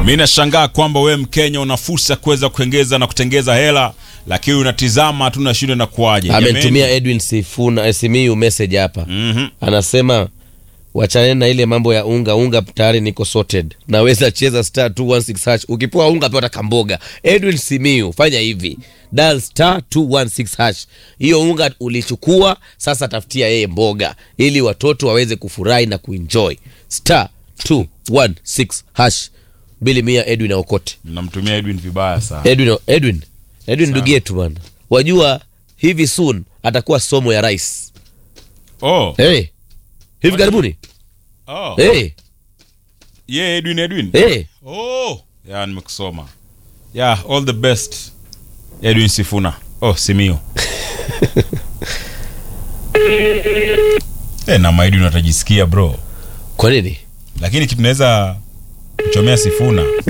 Mi nashangaa kwamba wewe Mkenya una fursa ya kuweza kuengeza na kutengeza hela, lakini unatizama tu nashinda na kuaje. amenitumia Edwin Sifuna Simiyu message hapa Mhm. anasema wachaneni na ile mambo ya unga unga tayari niko sorted naweza cheza star 216 hash ukipewa unga pewa kamboga Edwin Simiyu fanya hivi dial star 216 hash hiyo unga ulichukua sasa tafutia yeye mboga ili watoto waweze kufurahi na kuenjoy star 216 hash bili mia Edwin aokote Namtumia Edwin vibaya sana. Edwin Edwin Edwin ndugu yetu bwana wajua hivi soon atakuwa somo ya rais Oh. hey. hivi karibuni Oh. hey. Yeah, Edwin Edwin. Hey. Oh. Yeah, nimekusoma. Yeah, all the best. Edwin Sifuna. Oh, Simio. Eh, na Edwin atajisikia bro. kwa nini Lakini kitu naweza kuchomea Sifuna